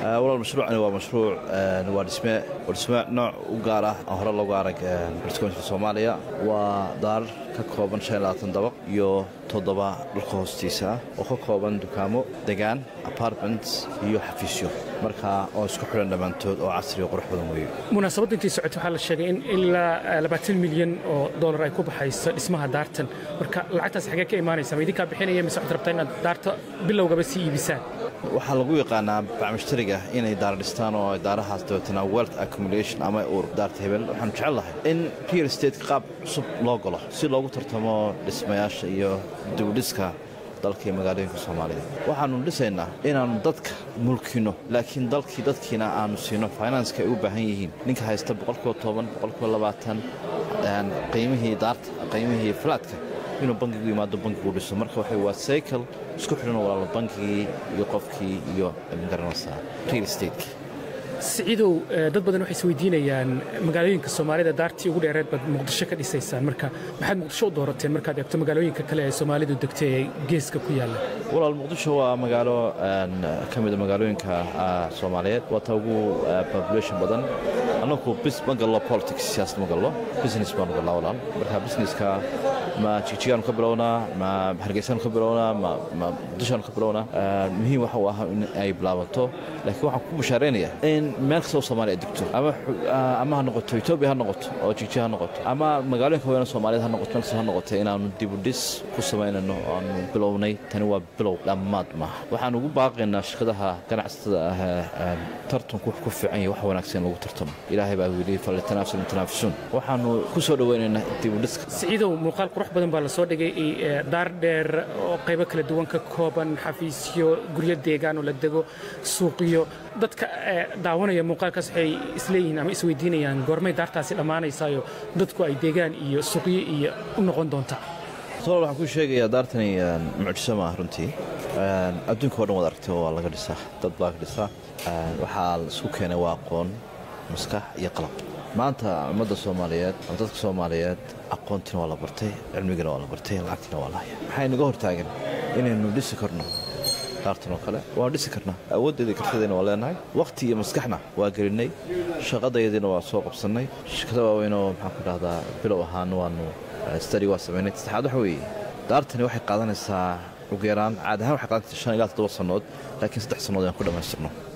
walaal mashruucani waa mashruuc waa dhisme waa dhisme nooc u gaar ah aan hore loogu arag bartikoonka soomaaliya waa daarar ka kooban dabaq iyo toddoba dhulka hoostiisa ah oo ka kooban dukaamo degaan apartments iyo xafiisyo marka oo isku xidhan dhammaantood oo casri o qurux badan weeye munaasabadda intii socotay waxaa la sheegay in ilaa labaatan milyan oo dollar ay ku baxayso dhismaha daartan marka lacagtaas xagee ka imaanaysa ma idinkaa bixinaya mise waxaad rabtaa inaad daarta bilowgaba sii iibisaan waxaa lagu yaqaanaa bacmushtariga inay daara dhistaan oo ay daarahaas dabeetana wealth accumulation ama uur daarta hebel waxaanu jecel lahay in real estate qaab cusub loo galo si loogu tartamo dhismayaasha iyo dibudhiska dalka iyo magaalooyinka soomaalida waxaannu dhisaynaa inaannu dadka mulkino laakiin dalkii dadkiina aannu siino finanska ay u baahan yihiin ninka haysta boqolkiiba toban boqolkiiba labaatan qiimihii daarta qiimihii falaadka inuu bankigu yimaado bankigu dhiso marka waxa waa cycle isku xidhan walaalo bankigii iyo qofkii iyo magaranaysaa real estate siciidow dad badan waxay isweydiinayaan magaalooyinka soomaalida daartii ugu dheereed baad muqdisho ka dhisaysaan marka maxaad muqdisho u doorateen markaad eegto magaalooyinka kale ee soomaalidu degtay ee geeska ku yaalla walaal muqdisho waa magaalo ka mida magaalooyinka soomaaliyeed waa ta ugu population badan annagu bis ma gallo politics siyaasad ma gallo business baanu gallaa walaal marka businesska ma jigjigaanu ka bilownaa ma hargeysaanu ka bilownaa ma muqdishoanu ka bilownaa muhiim waxa uu ahaa in ay bilaabato laakiin waxaan ku bashaaraynayaa in meel kastoo soomaaliya degto ama ha noqoto etoobiya ha noqoto oo jigjiga ha noqoto ama magaalooyinka weyna soomaaliyeed ha noqoto meel kastoo ha noqoto inaannu dibudhis ku samaynayno aanu bilownay tani waa bilow dhammaad maaha waxaan ugu baaqaynaa shirkadaha ganacsatada ah tartanku wax ku fiican yahay wax wanaagsan lagu tartamo ilaahay baa wili falitanaafsun mutanaafisun waxaannu ku soo dhowaynaynaa dibudhiska siciidow muuqaal qurux badan baa la soo dhigay daar dheer oo qaybo kala duwan ka kooban xafiisyo guryo deegaan oo la dego suuqiyo dadka daawanaya muuqaalkaas waxay isleeyihiin ama isweydiinayaan goormay daartaasi dhammaanaysaayo dadku ay deegaan iyo suuqyo iyo u noqon doontaa tolol waxaan kuu sheegayaa daartani mucjiso maaha runtii adduunka o dhan wad aragtay waa laga dhisaa dad baa ka dhisaa waxaa la isku keenay waa aqoon maskax iyo qalab maanta ummadda soomaaliyeed ama dadka soomaaliyeed aqoontina waa la bartay cilmigina waa la bartay lacagtina waa la haya maxay naga hortaagan inaynu dhisi karno daartan oo kale waan dhisi karnaa awooddeeda kartadeena waa leenahay wakhti iyo maskaxna waa gelinnay shaqadayadiina waa soo qabsannay shirkada waaweynoo maxaan ku dhahdaa bilow ahaana waanu stadi waa samaynay saddexaad waxa weeye daartani waxay qaadanaysaa ugu yaraan caad ahaan waxay qaadanaysaa shan ilaa toddoba sannood laakiin saddex sannood ayaan ku dhammaystirno